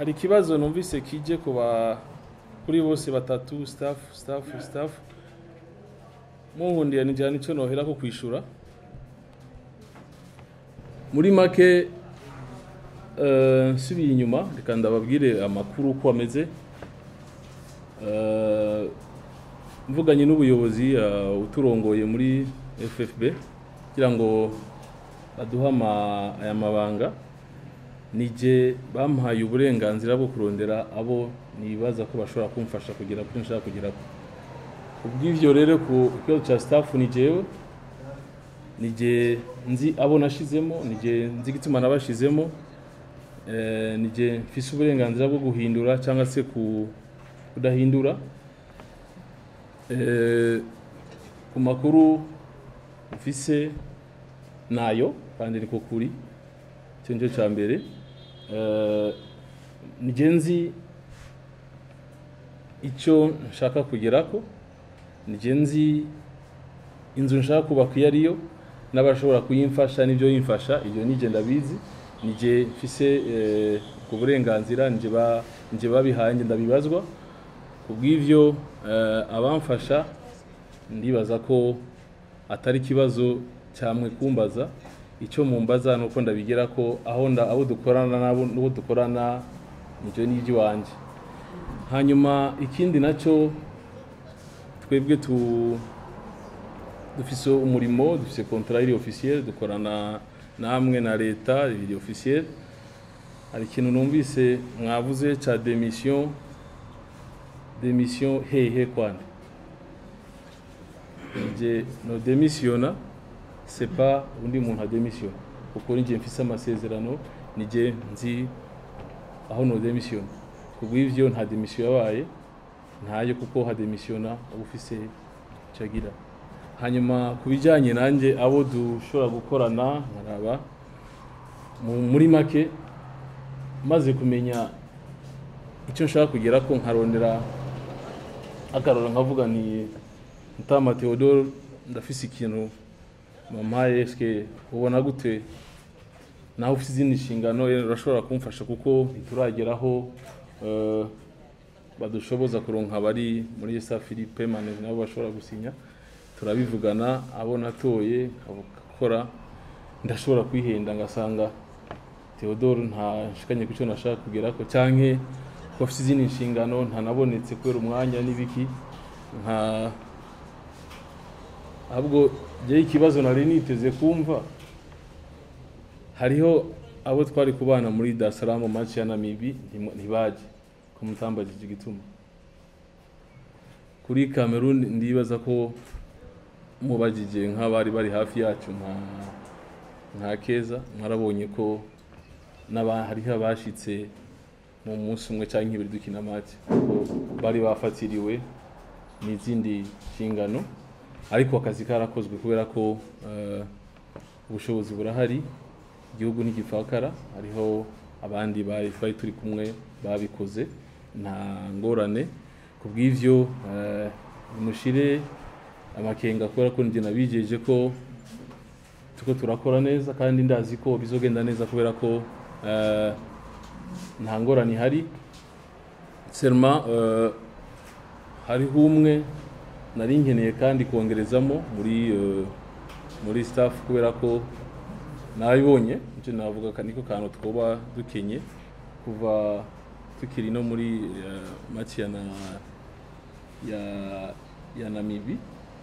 hari ikibazo numvise kije kuba kuri bose batatu staff staff staff muhundiye nijana nico nohera ko kwishura muri make eh, nsubiye inyuma reka ndababwire amakuru uko ameze Eh, mvuganye n'ubuyobozi eh, uturongoye muri FFB kugira ngo baduhe ama- aya mabanga nije bampaye uburenganzira bwo kurondera abo nibaza ko bashobora kumfasha kugera kuri nshaka kugera kubw'ivyo rero ku kibazo ca staff ni jewe nije nzi abo nashizemo nije nzi igituma nabashizemo eh, nije mfise uburenganzira bwo guhindura cyangwa se ku kudahindura eh, ku makuru mfise nayo kandi niko kuri icyo nicyo cya mbere Eh, nije nzi icyo nshaka kugerako nije nzi inzu nshaka kubaka iyo ariyo n'abashobora kuyimfasha n'ibyo yimfasha ibyo nije ndabizi nije mfise eh, ubwo burenganzira nije ba- nije babihaye nje ndabibazwa kubw'ivyo eh, abamfasha ndibaza ko atari ikibazo cyamwe kumbaza icyo mumbaza ni uko ndabigera ko aho nda abo dukorana nabo n'uwo dukorana nibyo ni iby'iwanjye hanyuma ikindi nacyo twebwe tu dufise umurimo dufise contrat iri officiel dukorana namwe na leta iri officiel hari ikintu numvise mwavuze ca demission demission hehe kwande nje no demisiona c'est pas undi muntu ademisiona kuko ninjye mfise amasezerano nije nzi aho no demisiona kubw'ivyo nta demission yabaye ntayo kuko hademisiona uba ufise cagira hanyuma ku bijyanye nanjye abo dushobora gukorana nkaraba mu- muri make maze kumenya icyo nshaka kugera ko nkarondera akarora nkavuga ni Mutama Theodore ndafise ikintu mampaye eske ubona gute nawe ufite izindi nshingano eh, urashobora kumfasha kuko ntiturageraho eh, badushoboza kuronka abari muri sa Philippe Mane nabo bashobora gusinya turabivugana abo natoye nkakora ndashobora kwihenda ngasanga Theodore nta nshikanye ku cyo nashaka kugerako canke ko afite izindi nshingano ntanabonetse kubera umwanya n'ibiki nka ahubwo jyewe ikibazo nari niteze kumva hariho abo twari kubana muri Dar es Salaam match ya Namibi ntimu- ntibaje ko mutambagije igituma kuri Cameroon ndibaza ko mubajije nk'abari bari hafi yacu nka nka Keza mwarabonye ko n'aba hariho abashitse mu munsi umwe cyangwa ibiri dukina match kuko bari bafatiriwe n'izindi nshingano ariko akazi karakozwe kubera ko eh, ubushobozi burahari igihugu ntigipfakara hariho abandi bari twari turi kumwe babikoze nta ngorane ku bw'ivyo eh, mushire amakenga kubera ko njye nabijeje ko tuko turakora neza kandi ndazi ko bizogenda neza kubera ko eh, nta ngorane ihari serma eh, hariho umwe nari nkeneye kandi kongerezamo muri eh, muri staff kubera ko nabibonye icyo navuga ka- niko kantu twoba dukenye kuva tukiri no muri eh, match ya na ya ya Namibi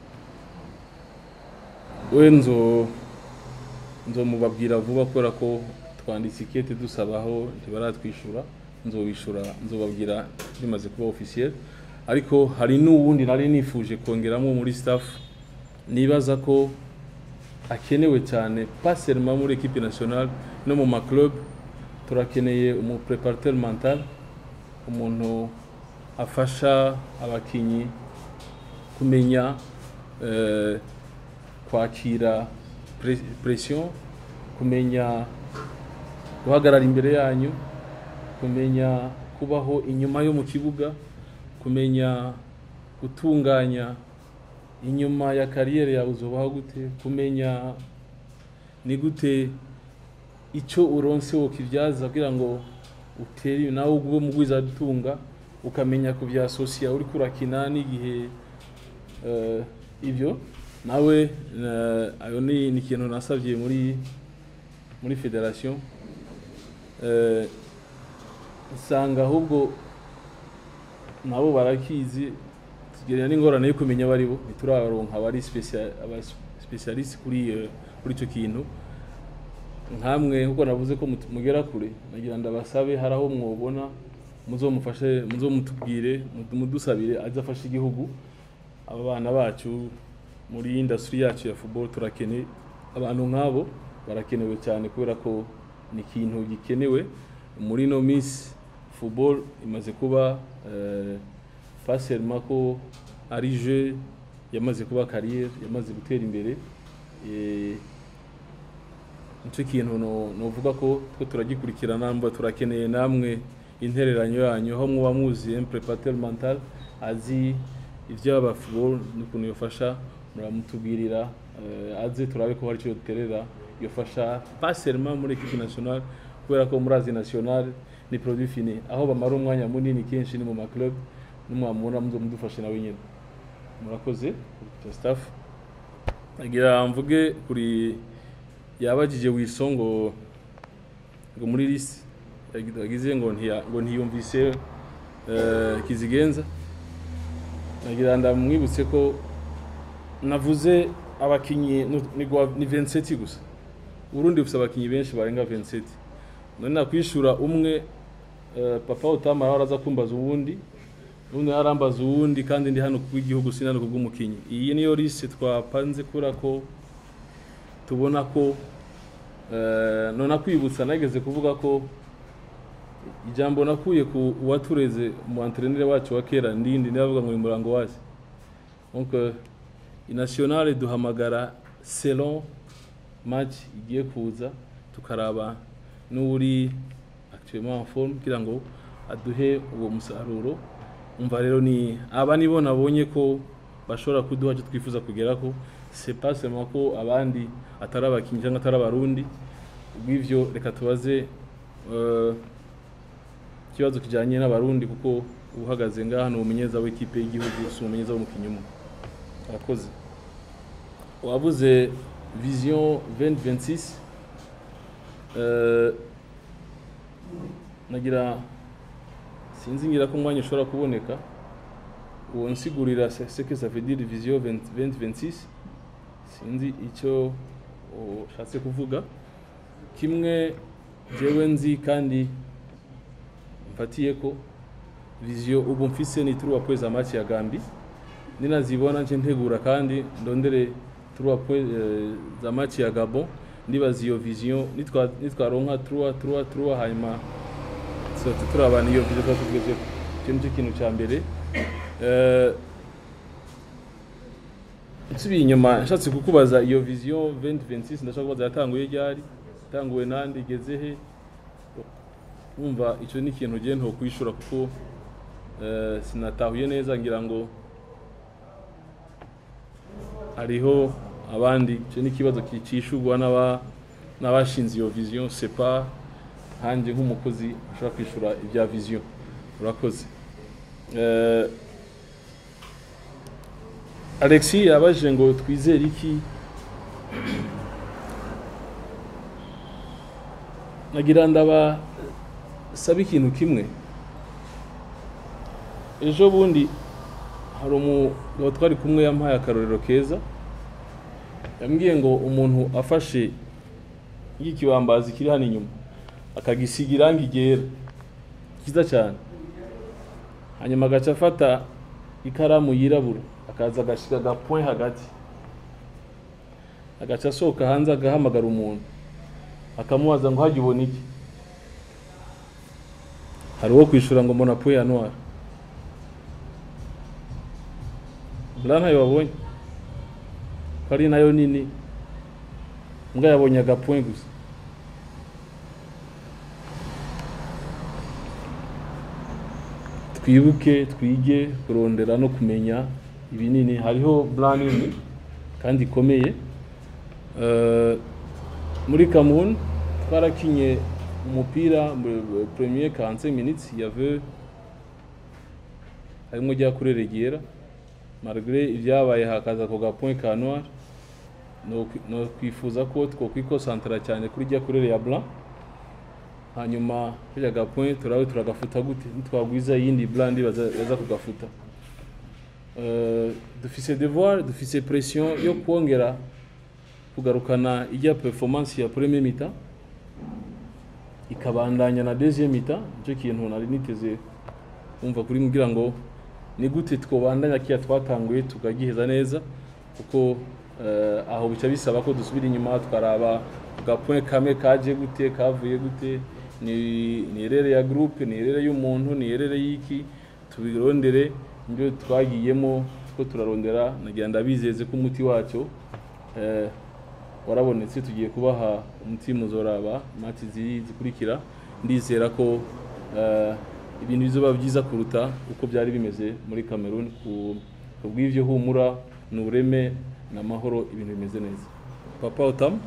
we nzo nzomubabwira vuba kubera ko twanditse ikete dusabaho ntibaratwishyura nzobishura nzobabwira bimaze kuba officiel ariko hari n'uwundi nari nifuje kongeramo muri staff nibaza ko akenewe cyane pas seulement muri equipe nationale no mu maclub turakeneye umu préparateur mental umuntu afasha abakinyi kumenya eh, kwakira pre- pression kumenya guhagarara imbere yanyu kumenya kubaho inyuma yo mu kibuga kumenya gutunganya inyuma ya kariyeri yawe uzobaho gute kumenya ni gute icyo uronse wokibyaza kugira ngo uteri nawe ubwo mugwiza dutunga ukamenya ku bya sosiya uri kurakina n'igihe eh, ibyo nawe eh, ayo ni ni ikintu nasabye muri muri federation eh, usanga ahubwo nabo barakizi tugerera n'ingorane yo kumenya abo ari bo ntituraronka abari specia- aba specialist kuri eh, kuri icyo kintu nkamwe nkuko navuze ko mut- mugera kure nagira ndabasabe hari aho mwobona muzomufashe muzomutubwire mudu- mudusabire aze afashe igihugu aba bana bacu muri industry yacu ya football turakeneye abantu nk'abo barakenewe cyane kubera ko ni ikintu gikenewe muri no minsi football imaze kuba eh, pas seulement ko ari jeu yamaze kuba carrière yamaze gutera imbere eh, nicyo kintu no- novuga ko twe turagikurikirana mba turakeneye namwe intereranyo yanyu aho muba muzi un préparateur mental azi iby'aba football n'ukuntu yofasha muramutubwirira eh, aze turabe ko hari icyo duterera yofasha pas seulement muri equipe nationale kubera ko muri azi nationale ni produit fini aho bamara umwanya munini kenshi ni mu ma club n'umwamubona muzo mudufashe nawe nyine murakoze kuri staff agira mvuge kuri yabajije wiso ngo ngo muri lisi yagize ngo ntiya- ngo ntiyumvise eh, kizigenza nagira ndamwibutse ko navuze abakinyi nu- ni gwa- ni 27 gusa urundi bufite abakinyi benshi barenga 27 none nakwishura umwe eh, papa utamara araza kumbaza uwundi ubundi arambaza uwundi kandi ndi hano kubw'igihugu sinano kubw'umukinyi iyi niyo liste twapanze kubera ko tubona ko eh, none akwibutsa nageze kuvuga ko ijambo nakuye ku uwatureze mu antrenere wacu wa kera ndindi ndavuga ngo ni murango wazi donc euh, inationale duhamagara selon match igiye kuza tukaraba n'uri actuellement en forme kugira ngo aduhe uwo musaruro umva rero ni aba nibo nabonye ko bashobora kuduha icyo twifuza kugera ko c'est pas seulement ko abandi atari abakinnyi cyangwa atari abarundi ubw'ivyo reka tubaze eh, ikibazo kijanye n'abarundi kuko uhagaze ngaha ni umumenyeza w'ikipe y'igihugu si umumenyeza w'umukinnyi umwe arakoze wavuze vision 2026 eh, nagira sinzi ngira ko umwanya ushobora kuboneka uwo nsigurira ce ce que ça veut dire vision 20 2026 sinzi icyo ushatse kuvuga kimwe jewe nzi kandi mfatiye ko vision ubu mfise ni trois points za match ya Gambi ninazibona nce ntegura kandi ndondere trois points eh, za match ya Gabon ndibaza iyo vision nitwa nitwaronka trois trois trois hanyuma sote turabana iyo vision twatugeze icyo nicyo kintu cya mbere Eh, nsubiye inyuma nshatse kukubaza iyo vision 2026 ndashaka kubaza yatanguye ryari yatanguwe nande igeze he wumva icyo ni ikintu ugiye nto kwishura kuko eh, sinatahuye neza ngira ngo hariho abandi icyo ni ikibazo kicishurwa n'aba n'abashinze iyo vision c'est pas hanjye nk'umukozi ushobora kwishura ibya vision urakoze Eh, Alexis yabajije ngo twizere iki nagira ndaba saba ikintu kimwe ejo bundi hari umugabo twari kumwe yampaye akarorero keza yambwiye ngo umuntu afashe y'ikibambazi kiri hano inyuma akagisiga irangi ryera cyiza cyane hanyuma agaca afata ikaramu yirabura akaza agashyira agapoint hagati agaca asohoka hanze agahamagara umuntu akamubaza ngo hajya ubona iki hari uwo kwishura ngo mbona point ya noir buriya ntayo wabonye ko ari nayo nini mbwa yabonye agapoint gusa twibuke twige kurondera no kumenya ibinini hariho blanc nini kandi ikomeye Eh, muri Cameroon twarakinye umupira mu premier 45 minutes il y avait harimwo rya kuri regera malgré ibyabaye hakaza ako gapoint ka noir no no kwifuza ko twokwikosantara cyane kuri rya kurere ya blanc hanyuma kajya gapoint turabe turagafuta gute nitwagwiza yindi blanc ndi baza baza kugafuta Euh, dufise devoir dufise pression yo kwongera kugarukana ijya performance ya premier mita ikabandanya na deuxième mita nicyo kintu nari niteze kumva kuri kugira ngo ni gute twobandanya kiya twatanguye tukagiheza neza kuko eh, aho bica bisaba ko dusubira inyuma tukaraba gapoint kamwe kaje gute kavuye gute ni ni erere ya groupe ni erere y'umuntu ni erere y'iki tubirondere ibyo twagiyemo two turarondera nagira ndabizeze ko umuti wacyo eh, warabonetse tugiye kubaha umuti muzoraba mati ziri zikurikira ndizera ko eh, ibintu bizoba byiza kuruta uko byari bimeze muri Cameroon ku ku bw'ivyo humura n'ubureme n'amahoro ibintu bimeze neza papa otam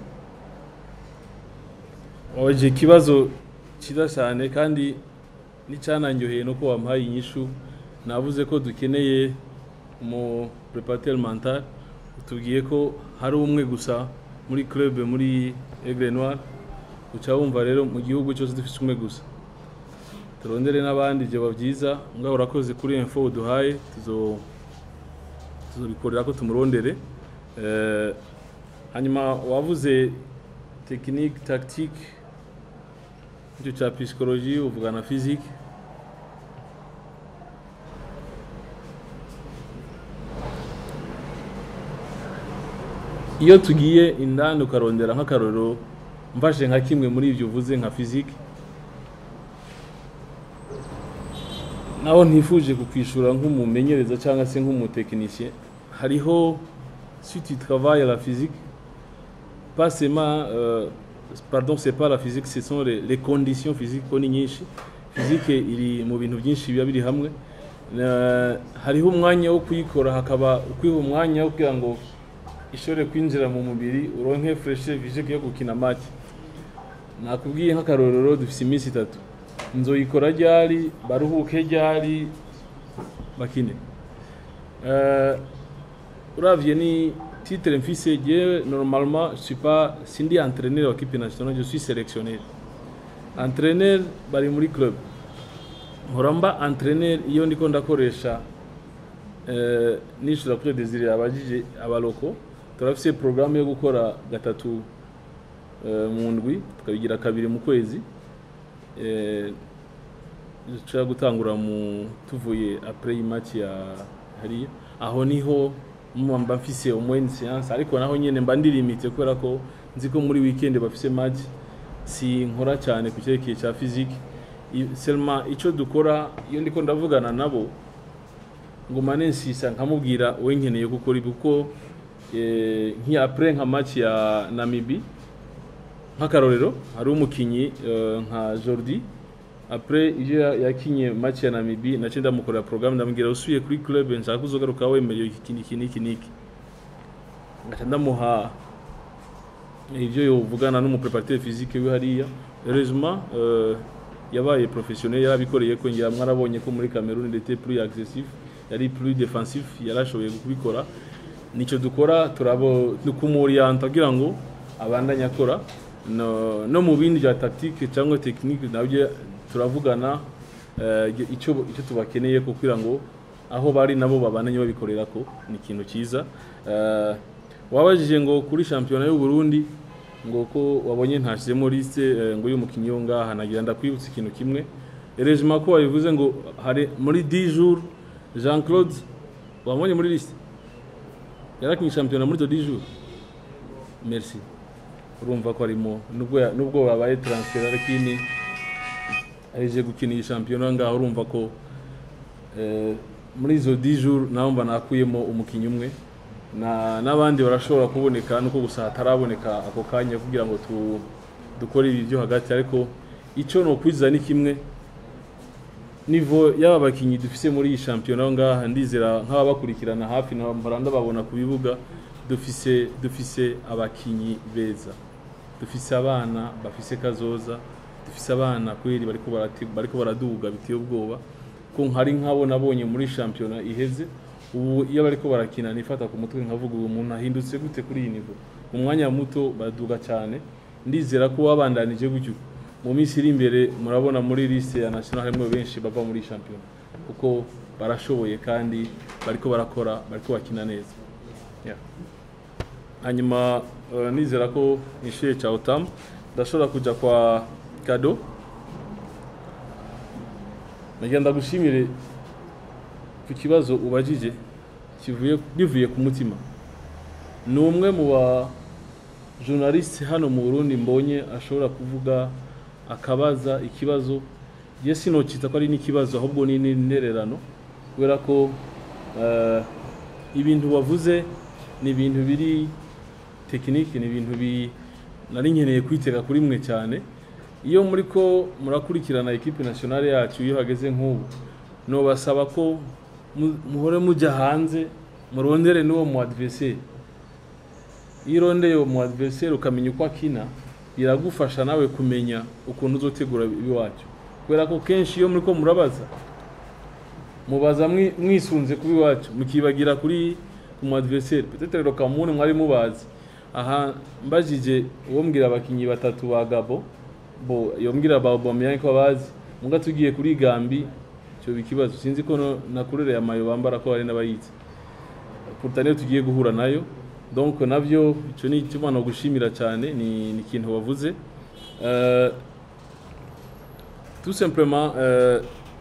waje ikibazo cyiza cyane kandi n'icyananyoheye no ko wampaye inyishu navuze ko dukeneye mu préparateur mental utubwiye ko hari umwe gusa muri club muri Aigle Noir uca wumva rero mu gihugu cyose dufite umwe gusa turondere n'abandi byoba byiza ngaho urakoze kuri info uduhaye tuzo tuzobikorera ko tumurondere Eh, hanyuma wavuze technique tactique icyo cya psychologie uvuga na physique iyo tugiye indani ukarondera nk'akarorero mfashe nka kimwe muri ibyo uvuze nka physique naho ntifuje kukwishura nk'umumenyereza cyangwa se nk'umutekinisye hariho si tu travailles la physique pas seulement euh, pardon c'est pas la physique ce sont les, les conditions physiques ko ni nyinshi physique iri mu bintu byinshi biba biri hamwe Na- hariho umwanya wo kuyikora hakaba ukwiha umwanya wo kugira ngo ishobore kwinjira mu mubiri uronke freshe physique yo gukina match nakubwiye nk'akarorero dufise iminsi itatu nzoyikora ryari baruhuke ryari bakine Euh, uravye ni titre mfise je normalement je suis pas sindi entraîneur wa équipe nationale je suis sélectionneur entraîneur bari muri club nkora mba entraîneur iyo ndiko ndakoresha eh, nishura kuri Desire abajije abaloko turafise programme yo gukora gatatu eh, mu ndwi tukabigira kabiri mu kwezi eh, dushobora gutangura mu tuvuye après match ya hariya aho niho mba mfise umwe séance ariko naho nyene mba ndirimite kubera ko nzi ko muri weekend bafise match si nkora cyane ku cyerekeye cya physique I- seulement ico dukora iyo ndiko ndavugana nabo nguma nensisa nkamubwira we nkeneye gukora ibi kuko eh, nk'iya après nka match ya Namibie nk'akarorero hari umukinyi eh, nka Jordi après iyo ya- yakinye match ya Namibie nace ndamukorera programme ndamubwira usuye kuri club nshaka uzogaruka wemerewe iki niki niki niki ngaca ndamuha ivyo yovugana n'umupreparateur physique we hariya heureusement euh, yabaye professionnel yarabikoreye ko ngira mwarabonye ko muri Cameroon il était plus agressif yari plus défensif yarashoboye kubikora nico dukora turabo nukumurianta kugira ngo abandanye akora no, no mu bindi bya tactique cyangwa technique nabyo turavugana eh, icyo icyo tubakeneye ko kugira ngo aho bari nabo babandanye babikorera ko ni ikintu cyiza Eh, wabajije ngo kuri shampiyona y'u Burundi ngo ko wabonye ntashyizemo liste eh, ngo y'umukinnyi wo ngaha nagira ndakwibutsa ikintu kimwe erejima ko wabivuze ngo hari muri 10 jours Jean Claude wabonye muri liste yarakinye shampiyona muri 10 jours merci urumva ko arimo nubwo ya- nubwo babaye transfer ariko aheje gukina iyi shampiyona ngaho urumva ko eh, muri izo 10 jours naho mba nakuyemo umukinnyi umwe na n'abandi barashobora kuboneka nuko gusa hataraboneka ako kanya kugira ngo tu, dukore ibi byo hagati ariko icyo no kwiza ni kimwe nivo y'aba bakinyi dufise muri iyi shampiyona aho ngaha ndizera nk'ababakurikirana hafi na mpora ndababona ku bibuga dufise dufise abakinyi beza dufise abana bafise kazoza dufise abana kweri bariko barati- bariko baraduga biteye ubwoba ko nkari nk'abo nabonye muri shampiyona iheze ubu iyo bariko barakina nifata ku mutwe nkavuga ubu umuntu ahindutse gute kuri iyi nivo mu mwanya muto baraduga cyane ndizera ko wabandanije gutyo mu minsi iri imbere murabona muri liste ya national harimo benshi bava muri shampiyona kuko barashoboye kandi bariko barakora bariko bakina neza yeah. hanyuma uh, nizera ko nishyuye cya otamu ndashobora kujya kwa kado nagira ndagushimire ku kibazo ubajije kivuye bivuye ku mutima ni umwe mu ba journaliste hano mu Burundi mbonye ashobora kuvuga akabaza ikibazo je sinokita ko ari n'ikibazo ahubwo ni n'intererano kubera ko eh, ibintu wavuze ni ibintu biri tekinike ni ibintu bi nari nkeneye kwitega kuri mwe cyane iyo muri ko murakurikirana ekipe nationale yacu iyo hageze nk'ubu nobasaba ko mu- muhore mujya hanze murondere n'uwo mu adversaire iyo urondeye uwo mu adversaire ukamenya uko akina biragufasha nawe kumenya ukuntu uzotegura iwacu kubera ko kenshi iyo muri ko murabaza mubaza mwi- mwisunze kuba iwacu mukibagira kuri ku mu adversaire peut-être rero kamune mwari mubazi aha mbajije uwo mbwira abakinyi batatu ba Gabo bo yombwira ba Aubameyang ko bazi muga tugiye kuri Gambi cyo bikibazo sinzi ko no- nakurere amayo bambara ko hari n'abayitse pourtant niyo tugiye guhura nayo donc navyo ico ni cyo no gushimira cyane ni ni ikintu wavuze euh, tout simplement euh,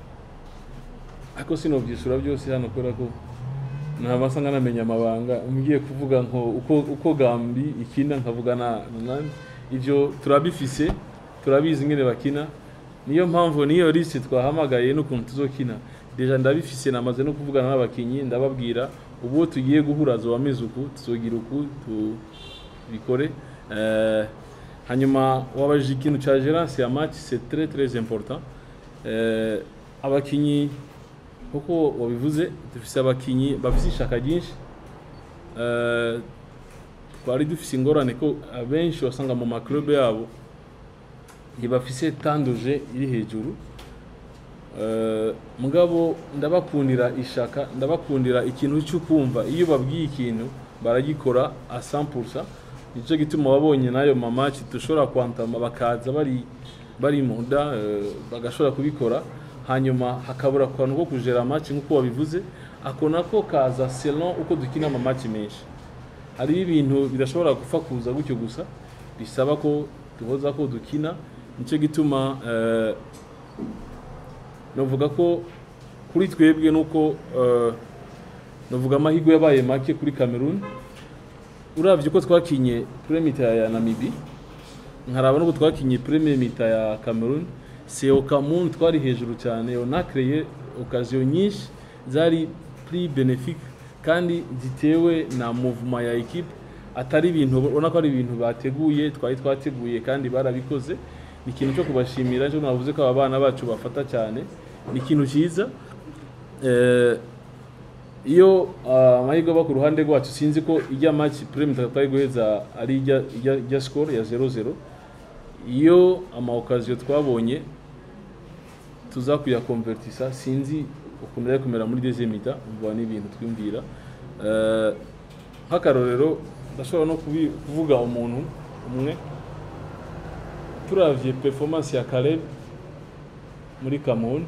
ako sinovyishura byose hano kubera ko ntabasa nkanamenya amabanga ngiye kuvuga nko uko, uko gambi ikina nkavuga na nani ivyo turabifise turabizi ngene bakina niyo mpamvu niyo liste twahamagaye n'ukuntu tuzokina deja ndabifise namaze no kuvugana n'abakinyi ndababwira ubu tugiye guhura zo amezi uku tuzogira uku tubikore eh, hanyuma wabajije ikintu ca gérance ya match c'est très très important eh, abakinyi kuko wabivuze dufise abakinyi bafise ishaka ryinshi Eh, twari dufise ingorane ko abenshi wasanga mu maklube yabo ntibafise tanduje iri hejuru Eh, mugabo ndabakundira ishaka ndabakundira ikintu cyo kumva iyo babwiye ikintu baragikora a 100% nicyo gituma wabonye nayo mamaci dushobora kwantama bakaza bari bari muda eh, bagashobora kubikora hanyuma hakabura akantu ko kujera match nk'uko wabivuze ako nako kaza selon uko dukina amamaci menshi hariho ibintu bidashobora gupfa kuza gutyo gusa bisaba ko duhoza ko dukina nicyo gituma eh, novuga ko kuri twebwe nuko eh, novuga amahirwe yabaye make kuri Cameroon uravye uko twakinye premier mita ya Namibi nkaraba nuko twakinye premier mita ya Cameroon c'est au Cameroun twari hejuru cyane on a créé occasion nyinshi zari plus bénéfique kandi zitewe na mouvement ya equipe atari ibintu ubona ko ari ibintu bateguye twari twateguye kandi barabikoze ni ikintu cyo kubashimira cyo navuze ko aba bana bacu bafata cyane ni ikintu cyiza eh, iyo ah, amahirwe aba ku ruhande rwacu sinzi ko ijya match premier twari guheza ari ijya ijya ijya score ya 0-0 iyo ama occasion twabonye tuza kuyakonvertisa sinzi ukuntu yari kumera muri deuxième mita umva ni ibintu twimvira Eh, nk'akarorero ndashobora no kubi- kuvuga umuntu umwe turavye performance ya Caleb muri Cameroon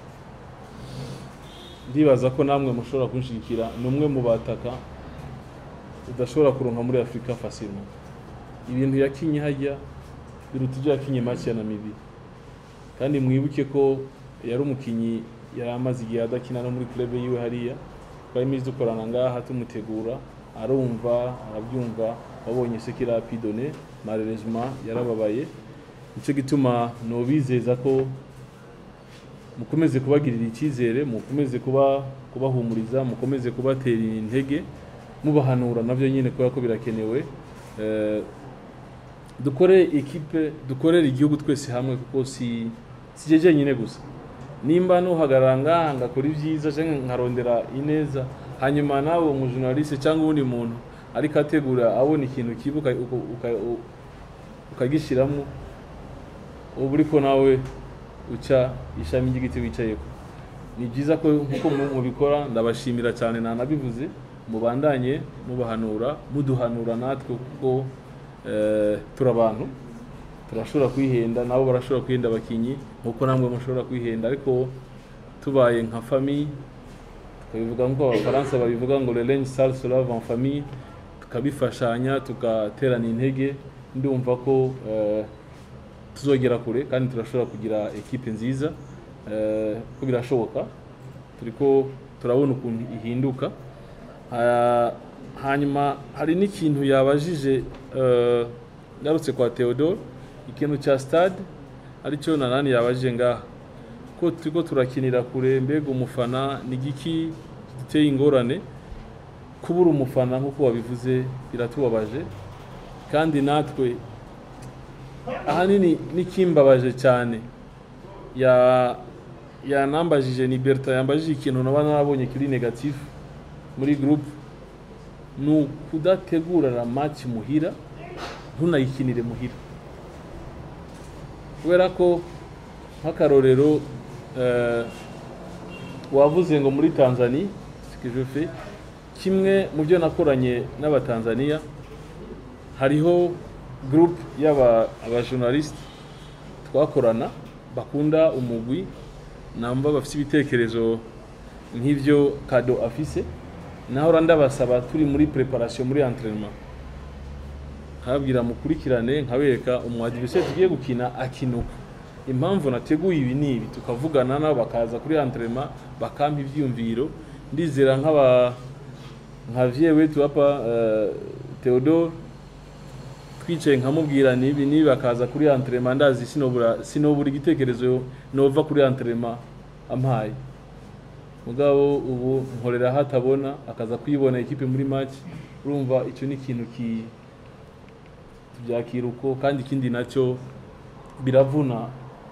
ndibaza ko namwe mushobora kunshigikira ni umwe mu bataka udashobora kuronka muri Afrika facilement ibintu yakinye hajya biruta ibyo yakinye match ya Namibia kandi mwibuke ko yari umukinyi yari amaze igihe adakina no muri club yiwe hariya twari imizi dukorana ngaha tumutegura arumva arabyumva wabonye se kira pidone malheureusement yarababaye nicyo gituma nobizeza ko mukomeze kubagirira icyizere mukomeze kuba kubahumuriza mukomeze kubatera intege mubahanura nabyo nyine kubera ko birakenewe Eh, dukore ekipe dukorere igihugu twese hamwe kuko si si je jenyine gusa nimba nuhagarara ngaha ngakora ibyiza cyangwa nkarondera ineza hanyuma nawe umujournaliste cyangwa uwundi muntu ariko ategura abona ikintu kibuka ukagishyiramo uba uriko nawe uca ishami ry'igiti wicayeko ni byiza ko nkuko mu- mubikora ndabashimira cyane nanabivuze mubandanye mubahanura muduhanura natwe kuko eh, turi abantu turashobora kwihenda nabo barashobora kwihenda abakinyi nkuko namwe mushobora kwihenda ariko tubaye nka famille tukabivuga nk'uko abafaransa babivuga ngo le linge sale se lave en famille tukabifashanya tugaterana intege ndumva ko eh, tuzogera kure kandi turashobora kugira ekipe nziza eh, ko birashoboka turiko turabona ukuntu ihinduka Ha- hanyuma hari n'ikintu yabajije eh, ngarutse kwa Theodore ikintu cya stade aricyo nanani yabajije ngaha ko turiko turakinira kure mbega umufana ni igiki giteye ingorane kubura umufana nk'uko wabivuze biratubabaje kandi natwe ahanini n'ikimbabaje cyane ya yanambajije ni Berta yambajije ikintu naba narabonye kiri negatif muri groupe ni ukudategurana match muhira ntunayikinire muhira kubera ko nk'akarorero eh, wavuze ngo muri Tanzania ce que je fais kimwe mu byo nakoranye n'abatanzania hariho groupe y'aba abajournaliste twakorana bakunda umugwi namba bafite ibitekerezo nk'ibyo kado afise naho ndabasaba turi muri preparation muri entraînement nkababwira mukurikirane nkabereka umwadivise tugiye gukina akinuka impamvu nateguye ibi n'ibi tukavugana nabo bakaza kuri entraînement bakampa ivyiyumviro ndizera nk'aba nka vie wetu hapa uh, Theodore twicaye nkamubwira nibi nibi bakaza kuri entraînement ndazi sinobura sinobura igitekerezo nova kuri entraînement ampaye mugabo ubu nkorera hatabona akaza kwibona ikipe muri match urumva icyo ni ikintu ki tubyakira uko kandi ikindi nacyo biravuna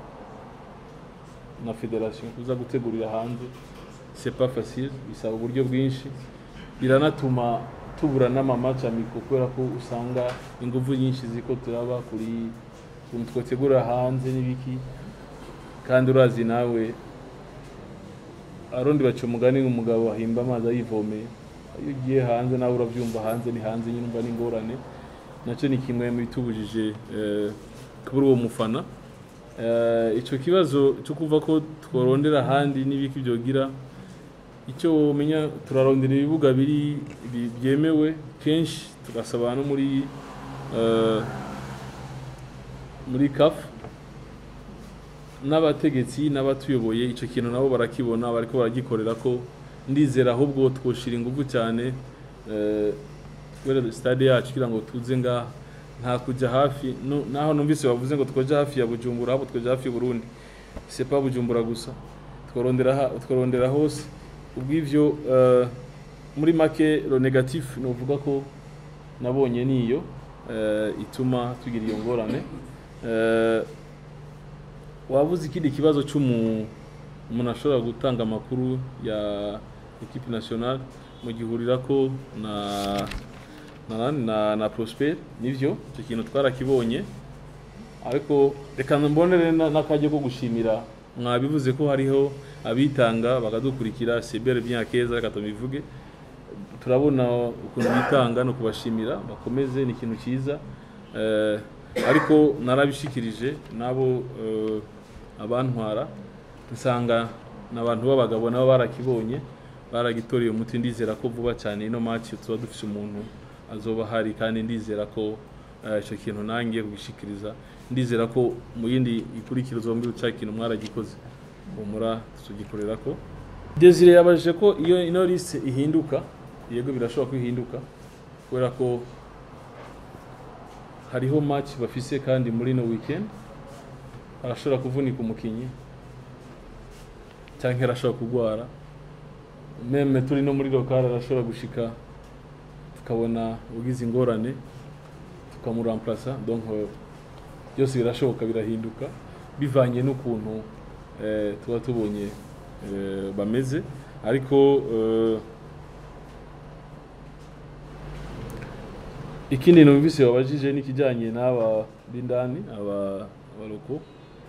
na federation kuza gutegurira hanze c'est pas facile bisaba uburyo bwinshi biranatuma tubura n'amamaci amiko kubera ko usanga ingufu nyinshi ziko turaba kuri ukuntu twategura hanze n'ibiki kandi urazi nawe arundi baca umugani umugabo ahimba amazi ayivomeye iyo ugiye hanze nawe urabyumva hanze ni hanze nyine umva n'ingorane nacyo ni kimwe mu bitubujije eh, kubura uwo mufana Eh, ico kibazo cyo kuva ko tworondera ahandi n'ibiki byogira icyo umenya turarondera ibibuga biri bi- byemewe kenshi tugasaba no muri eh, muri CAF n'abategetsi n'abatuyoboye icyo kintu nabo barakibona bariko baragikorera ko ndizera ahubwo twoshira ingufu cyane eh, kubera stade yacu kugira ngo tuze ngaha nta kujya hafi no- naho numvise bavuze ngo twoja hafi ya Bujumbura ahubwo twoja hafi ya Burundi c'est pas Bujumbura gusa tworondera ha- tworondera hose ubw'ivyo eh, muri make lo negatif novuga ko nabonye niyo eh, ituma tugira iyo ngorane Eh, wabuze ikindi kibazo cy'umu umuntu ashobora gutanga amakuru ya equipe nationale mu gihurira ko na na, na, na Prosper nivyo icyo kintu twarakibonye ariko reka mbonere na- n'akajya ko gushimira mwabivuze ko hariho abitanga bakadukurikira sebere bien keza reka tubivuge turabona ukuntu bitanga no kubashimira bakomeze ni ikintu cyiza eh, ariko narabishikirije nabo eh, abantwara nsanga n'abantu b'abagabo nabo barakibonye baragitoreye umuti ndizera ko vuba cyane ino match tuba dufite umuntu azoba hari kandi ndizera ko eh, icyo kintu nangiye kubishikiriza ndizera ko mu yindi ikurikira zombi cya kintu mwaragikoze humura tugikorera ko Desire yabajije ko iyo ino liste ihinduka yego birashoboka ko ihinduka kubera ko hariho match bafise kandi muri no weekend arashobora kuvunika umukinyi cyangwa arashobora kurwara meme turi no muri lokal arashobora gushika tukabona ugize ingorane tukamuramplasa donc euh, byose birashoboka birahinduka bivanye n'ukuntu eh, tuba tubonye eh, bameze ariko eh, ikindi numvise wabajije n'ikijyanye n'aba b'indani aba abaroko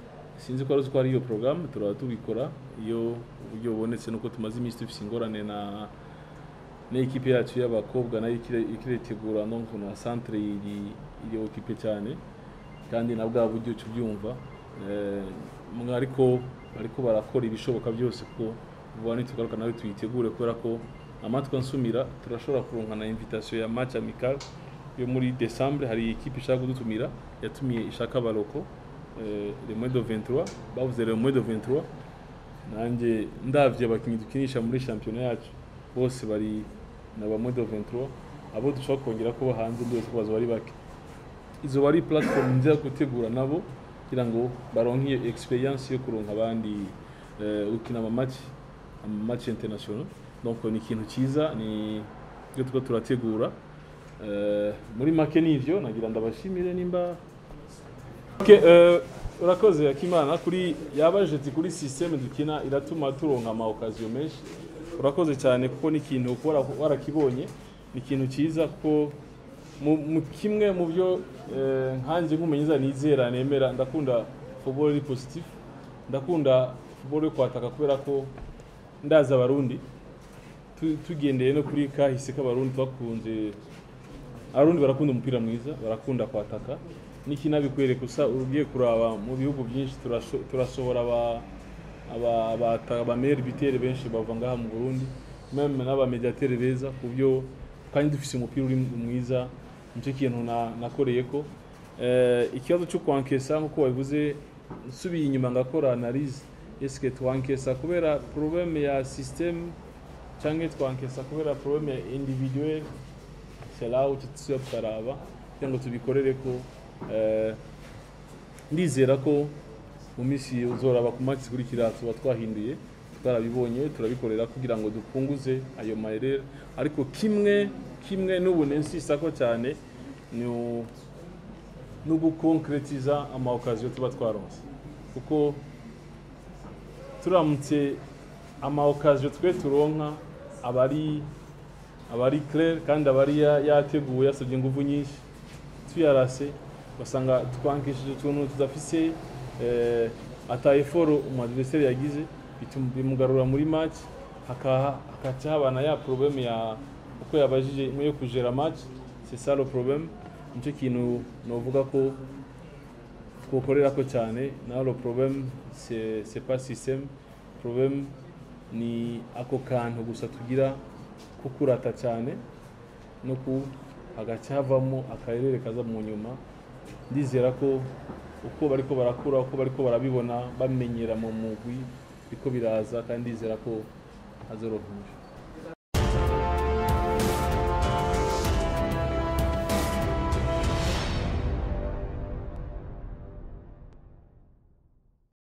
sinzi ko ari uko ari iyo porogaramu turaba tubikora iyo uburyo bubonetse nuko tumaze iminsi dufite ingorane na n'ikipe yacu y'abakobwa nayo ikire- ikiretegura no na centre iri iri okipe cyane kandi na bwa buryo uca ubyumva Eh, mwe ariko bariko barakora ibishoboka byose ko vuba nitugaruka nawe tuyitegure kubera ko amatwi ansumira turashobora kuronka na invitation ya match amical yo muri décembre hari ikipe ishaka kudutumira yatumiye ishaka baroko eh, le mois de 23 bavuze le mois de 23 nanjye ndavye abakinnyi dukinisha muri shampiyona yacu bose bari na ba mois de 23 abo dushobora kongera kuba hanze ndetse ko bazoba ari bake izo bari platform nziza gutegura nabo kugira ngo baronke iyo experience yo kuronka abandi eh, gukina ama match ama match international donc ni ikintu cyiza ni ibyo tuba turategura Eh, muri make nivyo nagira ndabashimire nimba Okay, eh, urakoze akimana kuri yabajeti kuri systeme dukina iratuma turonka ama occasion menshi urakoze cyane kuko ni ikintu kuba wara- warakibonye ni ikintu cyiza kuko mu mu kimwe mu byo eh, nkanjye nk'umumenyeza nizera nemera ndakunda football iri positif ndakunda football yo kwataka kubera ko ndaza abarundi Tu- tugendeye no kuri kahise k'abarundi twakunze abarundi barakunda umupira mwiza barakunda kwataka n'ikinabikwereka usa ugiye kuraba mu bihugu byinshi turasho- turasohora aba aba abata- abameri bitere benshi bava ngaha mu Burundi meme n'abamediatere beza ku byo kandi dufise umupira uri mwiza nicyo kintu na- nakoreye ko Eh, ikibazo cyo kwankesa nk'uko wabivuze nsubiye inyuma ngakora analyse eske twankesa kubera problème ya système cyangwa twankesa kubera problème ya individuel c'est là où tuba tukaraba kugira ngo tubikorere ko eh, ndizera ko mu minsi uzoraba ku match zikurikira tuba twahinduye twarabibonye turabikorera kugira ngo dupunguze ayo mayerere ariko kimwe kimwe n'ubu nensisa ko cyane ni u- no gukonkretiza ama occasion tuba twaronse kuko turamutse ama occasion twe turonka abari abari clair kandi abari ya- yateguwe yasabye ingufu nyinshi tuyarase ugasanga twankishije utuntu tudafise eh, ata eforo umu adversaire yagize bituma- bimugarura muri match haka- hakaca habana ya problème ya uko yabajije imwe yo kugera match c'est ça le problème nicyo kintu novuga ko twokorera ko cyane naho le problème c'est c'est pas système problème ni ako kantu gusa tugira ko kurata cyane no ku hagaca havamo akarere kaza mu nyuma ndizera ko uko bariko barakura uko bariko barabibona bamenyera mu mugwi biko biraza kandi ndizera ko hazoronka umugisha